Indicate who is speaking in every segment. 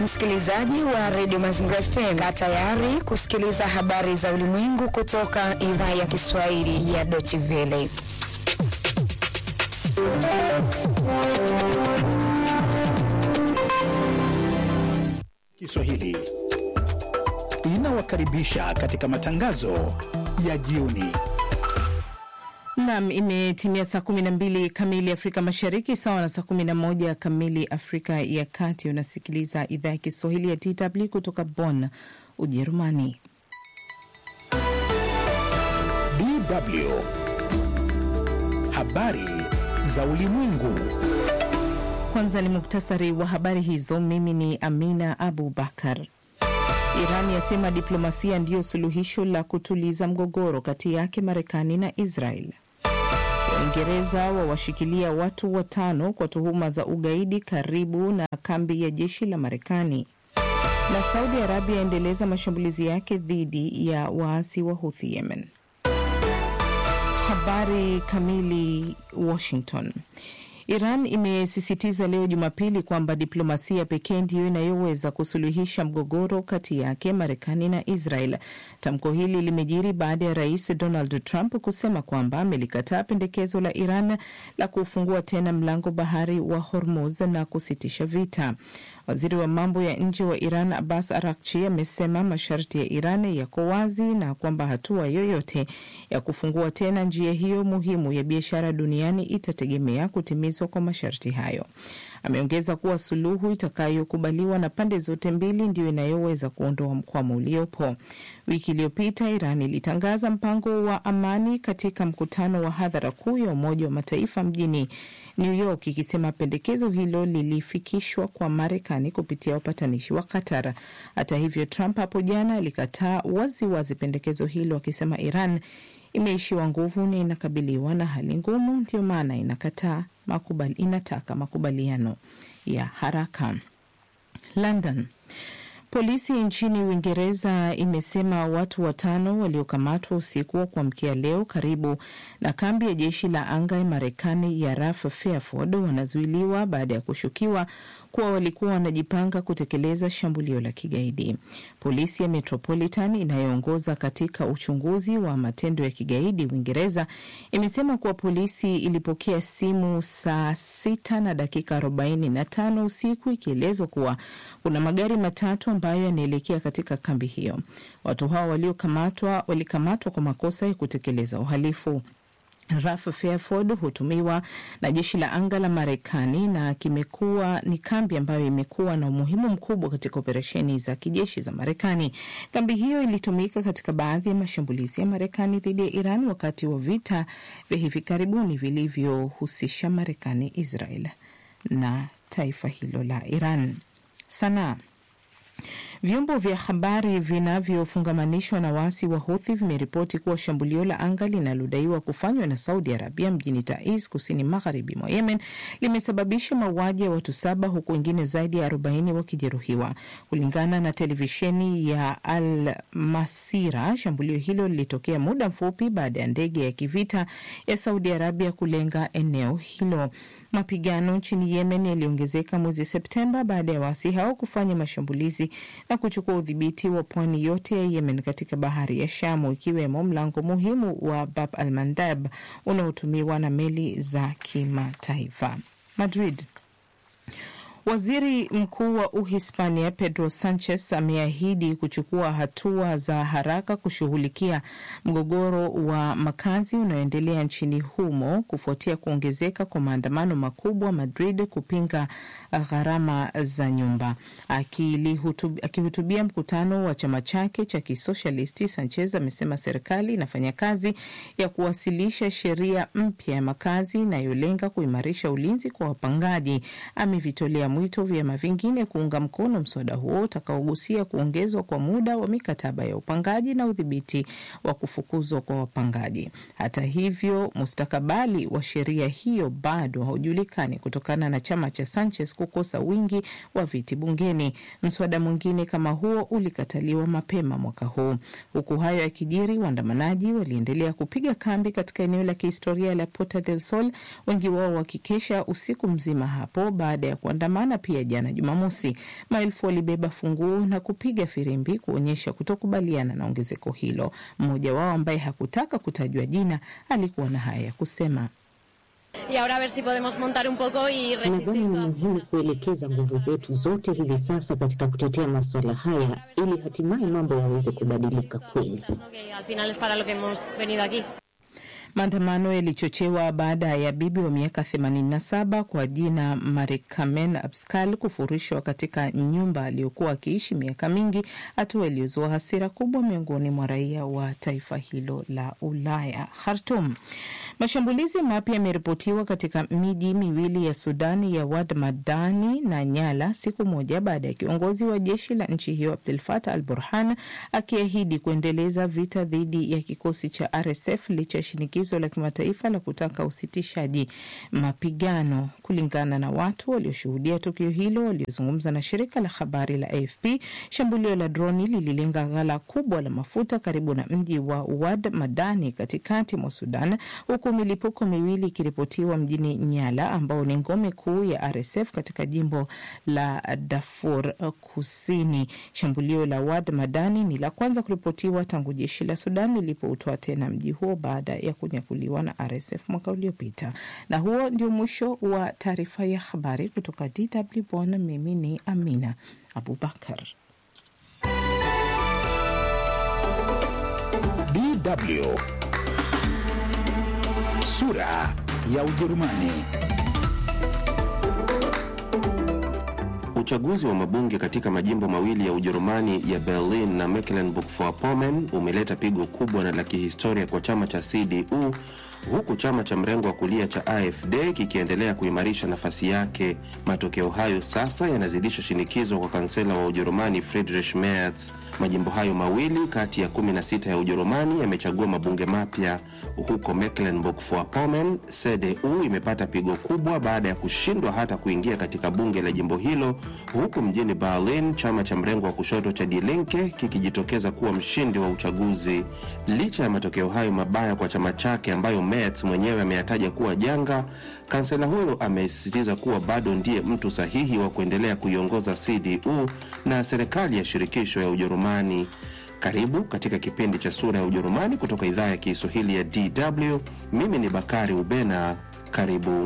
Speaker 1: Msikilizaji wa redio Mazingira FM, kaa tayari kusikiliza habari za ulimwengu kutoka idhaa ya Kiswahili ya Deutsche Welle.
Speaker 2: Kiswahili inawakaribisha katika matangazo ya jioni.
Speaker 3: Nam, imetimia saa 12 kamili Afrika Mashariki, sawa na saa 11 kamili Afrika ya Kati. Unasikiliza idhaa ya Kiswahili ya DW kutoka Bonn, Ujerumani.
Speaker 2: DW habari za ulimwengu.
Speaker 3: Kwanza ni muktasari wa habari hizo. Mimi ni Amina Abu Bakar. Iran yasema diplomasia ndiyo suluhisho la kutuliza mgogoro kati yake Marekani na Israel. Waingereza wawashikilia watu watano kwa tuhuma za ugaidi karibu na kambi ya jeshi la Marekani. Na Saudi Arabia yaendeleza mashambulizi yake dhidi ya waasi wa Houthi Yemen. Habari kamili. Washington. Iran imesisitiza leo Jumapili kwamba diplomasia pekee ndiyo inayoweza kusuluhisha mgogoro kati yake Marekani na Israel. Tamko hili limejiri baada ya rais Donald Trump kusema kwamba amelikataa pendekezo la Iran la kufungua tena mlango bahari wa Hormuz na kusitisha vita. Waziri wa mambo ya nje wa Iran Abbas Arakchi amesema masharti ya Iran yako wazi na kwamba hatua yoyote ya kufungua tena njia hiyo muhimu ya biashara duniani itategemea kutimizwa kwa masharti hayo. Ameongeza kuwa suluhu itakayokubaliwa na pande zote mbili ndiyo inayoweza kuondoa mkwamo uliopo. Wiki iliyopita Iran ilitangaza mpango wa amani katika mkutano wa hadhara kuu ya Umoja wa Mataifa mjini New York, ikisema pendekezo hilo lilifikishwa kwa Marekani kupitia wapatanishi wa Qatar. Hata hivyo, Trump hapo jana alikataa waziwazi pendekezo hilo, akisema Iran imeishiwa nguvu na inakabiliwa na hali ngumu, ndio maana inakataa makubali, inataka makubaliano ya haraka. London. Polisi nchini Uingereza imesema watu watano waliokamatwa usiku wa kuamkia leo karibu na kambi ya jeshi la anga ya Marekani ya RAF Fairford wanazuiliwa baada ya kushukiwa kuwa walikuwa wanajipanga kutekeleza shambulio la kigaidi. Polisi ya Metropolitan inayoongoza katika uchunguzi wa matendo ya kigaidi Uingereza imesema kuwa polisi ilipokea simu saa sita na dakika 45 usiku ikielezwa kuwa kuna magari matatu ambayo yanaelekea katika kambi hiyo. Watu hao waliokamatwa walikamatwa kwa makosa ya kutekeleza uhalifu. RAF Fairford hutumiwa na jeshi la anga la Marekani na kimekuwa ni kambi ambayo imekuwa na umuhimu mkubwa katika operesheni za kijeshi za Marekani. Kambi hiyo ilitumika katika baadhi ya mashambulizi ya Marekani dhidi ya Iran wakati wa vita vya hivi karibuni vilivyohusisha Marekani, Israel na taifa hilo la Iran. Sanaa. Vyombo vya habari vinavyofungamanishwa na waasi wa Houthi vimeripoti kuwa shambulio la anga linalodaiwa kufanywa na Saudi Arabia mjini Taiz, kusini magharibi mwa Yemen, limesababisha mauaji ya watu saba huku wengine zaidi ya 40 wakijeruhiwa. Kulingana na televisheni ya Al Masira, shambulio hilo lilitokea muda mfupi baada ya ndege ya kivita ya Saudi Arabia kulenga eneo hilo. Mapigano nchini Yemen yaliongezeka mwezi Septemba baada ya waasi hao kufanya mashambulizi na kuchukua udhibiti wa pwani yote ya Yemen katika bahari ya Shamu, ikiwemo mlango muhimu wa Bab al Mandab unaotumiwa na meli za kimataifa. Madrid. Waziri Mkuu wa Uhispania Pedro Sanchez ameahidi kuchukua hatua za haraka kushughulikia mgogoro wa makazi unaoendelea nchini humo kufuatia kuongezeka kwa maandamano makubwa Madrid kupinga gharama za nyumba. Akihutubia mkutano wa chama chake cha kisosialisti, Sanchez amesema serikali inafanya kazi ya kuwasilisha sheria mpya ya makazi inayolenga kuimarisha ulinzi kwa wapangaji. Amevitolea mwito vyama vingine kuunga mkono mswada huo utakaogusia kuongezwa kwa muda wa mikataba ya upangaji na udhibiti wa kufukuzwa kwa wapangaji. Hata hivyo, mustakabali wa sheria hiyo bado haujulikani kutokana na chama cha Sanchez kukosa wingi wa viti bungeni. Mswada mwingine kama huo ulikataliwa mapema mwaka huu. Huku hayo yakijiri, waandamanaji waliendelea kupiga kambi katika eneo la kihistoria la Puerta del Sol, wengi wao wakikesha usiku mzima hapo baada ya kuandamana kuandamana pia jana Jumamosi. Maelfu walibeba funguo na kupiga firimbi kuonyesha kutokubaliana na ongezeko hilo. Mmoja wao ambaye hakutaka kutajwa jina alikuwa na haya ya kusema.
Speaker 4: Nadhani ni muhimu kuelekeza nguvu zetu zote hivi sasa katika kutetea masuala haya ili hatimaye mambo yaweze kubadilika kweli.
Speaker 3: Maandamano yalichochewa baada ya bibi wa miaka 87 kwa jina Marikamen Abskal kufurishwa katika nyumba aliyokuwa akiishi miaka mingi, hatua iliyozua hasira kubwa miongoni mwa raia wa taifa hilo la Ulaya. Khartum. Mashambulizi mapya yameripotiwa katika miji miwili ya Sudani ya Wad Madani na Nyala, siku moja baada ya kiongozi wa jeshi la nchi hiyo Abdul Fatah al Burhan akiahidi kuendeleza vita dhidi ya kikosi cha RSF licha ya shinikizo la kimataifa la kutaka usitishaji mapigano. Kulingana na watu walioshuhudia tukio hilo waliozungumza na shirika la habari la AFP, shambulio la droni lililenga ghala kubwa la mafuta karibu na mji wa Wad Madani katikati mwa Sudan, huku milipuko miwili ikiripotiwa mjini Nyala ambao ni ngome kuu ya RSF katika jimbo la Darfur Kusini. Shambulio la Wad Madani ni la kwanza kuripotiwa tangu jeshi la Sudan lilipoutoa tena mji huo baada ya kunyakuliwa na RSF mwaka uliopita. Na huo ndio mwisho wa taarifa ya habari kutoka DW Bonn. Mimi ni Amina Abubakar.
Speaker 2: DW sura ya Ujerumani.
Speaker 5: Uchaguzi wa mabunge katika majimbo mawili ya Ujerumani ya Berlin na Mecklenburg-Vorpommern umeleta pigo kubwa na la kihistoria kwa chama cha CDU huku chama cha mrengo wa kulia cha AfD kikiendelea kuimarisha nafasi yake. Matokeo hayo sasa yanazidisha shinikizo kwa kansela wa Ujerumani Friedrich Merz. Majimbo hayo mawili kati ya 16 ya Ujerumani yamechagua mabunge mapya. Huko Mecklenburg-Vorpommern, CDU imepata pigo kubwa baada ya kushindwa hata kuingia katika bunge la jimbo hilo, huku mjini Berlin chama cha mrengo wa kushoto cha Die Linke kikijitokeza kuwa mshindi wa uchaguzi. Licha ya matokeo hayo mabaya kwa chama chake ambayo Merz mwenyewe ameyataja kuwa janga, kansela huyo amesisitiza kuwa bado ndiye mtu sahihi wa kuendelea kuiongoza CDU na serikali ya shirikisho ya Ujerumani. Karibu katika kipindi cha Sura ya Ujerumani kutoka idhaa ya Kiswahili ya DW. Mimi ni Bakari Ubena. Karibu.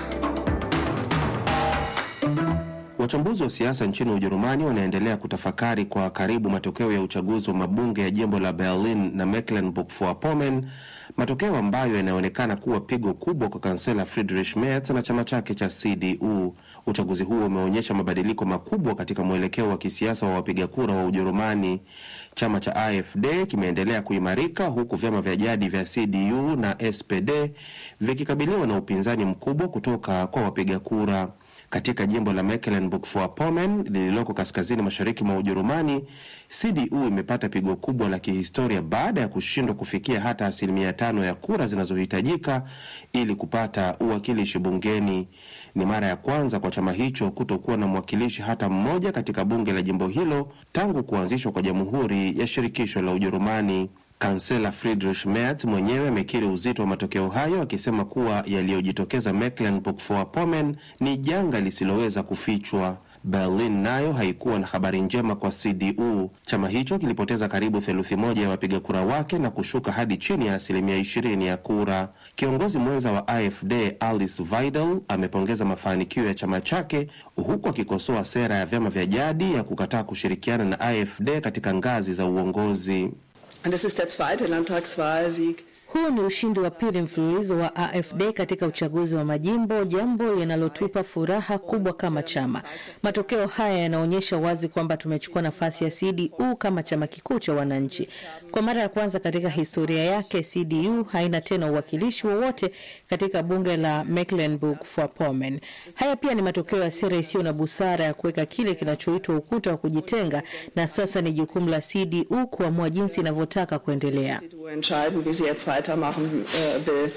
Speaker 5: Wachambuzi wa siasa nchini Ujerumani wanaendelea kutafakari kwa karibu matokeo ya uchaguzi wa mabunge ya jimbo la Berlin na Mecklenburg-Vorpommern, matokeo ambayo yanaonekana kuwa pigo kubwa kwa kansela Friedrich Merz na chama chake cha CDU. Uchaguzi huo umeonyesha mabadiliko makubwa katika mwelekeo wa kisiasa wa wapiga kura wa Ujerumani. Chama cha AfD kimeendelea kuimarika huku vyama vya jadi vya CDU na SPD vikikabiliwa na upinzani mkubwa kutoka kwa wapiga kura. Katika jimbo la Mecklenburg-Vorpommern lililoko kaskazini mashariki mwa Ujerumani, CDU imepata pigo kubwa la kihistoria baada ya kushindwa kufikia hata asilimia tano ya kura zinazohitajika ili kupata uwakilishi bungeni. Ni mara ya kwanza kwa chama hicho kutokuwa na mwakilishi hata mmoja katika bunge la jimbo hilo tangu kuanzishwa kwa Jamhuri ya Shirikisho la Ujerumani. Kansela Friedrich Merz mwenyewe amekiri uzito wa matokeo hayo akisema kuwa yaliyojitokeza Mecklenburg-Vorpommern ni janga lisiloweza kufichwa. Berlin nayo haikuwa na habari njema kwa CDU. Chama hicho kilipoteza karibu theluthi moja ya wapiga kura wake na kushuka hadi chini ya asilimia ishirini ya kura. Kiongozi mwenza wa AfD Alice Weidel amepongeza mafanikio ya chama chake huku akikosoa sera ya vyama vya jadi ya kukataa kushirikiana na AfD katika ngazi za uongozi.
Speaker 6: Und es ist der zweite Landtagswahlsieg.
Speaker 7: Huu ni ushindi wa pili mfululizo wa AfD katika uchaguzi wa majimbo, jambo linalotupa furaha kubwa kama chama. Matokeo haya yanaonyesha wazi kwamba tumechukua nafasi ya CDU kama chama kikuu cha wananchi. Kwa mara ya kwanza katika historia yake, CDU haina tena uwakilishi wowote katika bunge la Mecklenburg-Vorpommern. Haya pia ni matokeo ya sera isiyo na busara ya kuweka kile kinachoitwa ukuta wa kujitenga, na sasa ni jukumu la CDU kuamua jinsi inavyotaka kuendelea.
Speaker 6: CDU entscheiden, wie sie jetzt weitermachen äh, will.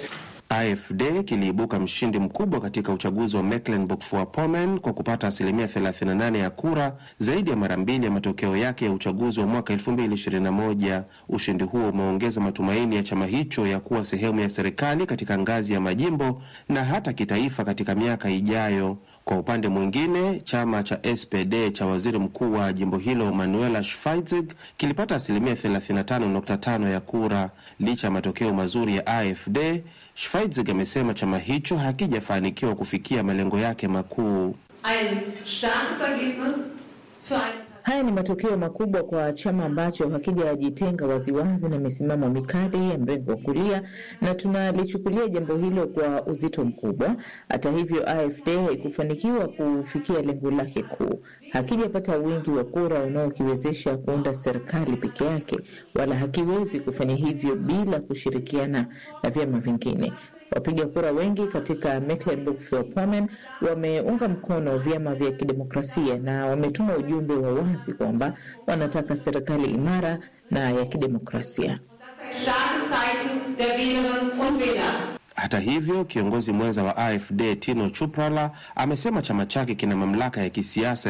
Speaker 5: AfD kiliibuka mshindi mkubwa katika uchaguzi wa Mecklenburg-Vorpommern kwa kupata asilimia 38 ya kura, zaidi ya mara mbili ya matokeo yake ya uchaguzi wa mwaka 2021. Ushindi huo umeongeza matumaini ya chama hicho ya kuwa sehemu ya serikali katika ngazi ya majimbo na hata kitaifa katika miaka ijayo. Kwa upande mwingine, chama cha SPD cha waziri mkuu wa jimbo hilo Manuela Schweizig kilipata asilimia 35.5 ya kura. Licha ya matokeo mazuri ya AfD, Schweizig amesema chama hicho hakijafanikiwa kufikia malengo yake makuu.
Speaker 8: Haya ni matokeo makubwa kwa chama ambacho hakijajitenga waziwazi na misimamo mikali ya mrengo wa kulia, na tunalichukulia jambo hilo kwa uzito mkubwa. Hata hivyo, AfD haikufanikiwa kufikia lengo lake kuu. Hakijapata wingi wa kura unaokiwezesha kuunda serikali peke yake, wala hakiwezi kufanya hivyo bila kushirikiana na vyama vingine. Wapiga kura wengi katika Mecklenburg-Vorpommern wameunga mkono vyama vya kidemokrasia na wametuma ujumbe wa wazi kwamba wanataka serikali imara na ya kidemokrasia.
Speaker 5: Hata hivyo, kiongozi mwenza wa AfD Tino Chuprala amesema chama chake kina mamlaka ya kisiasa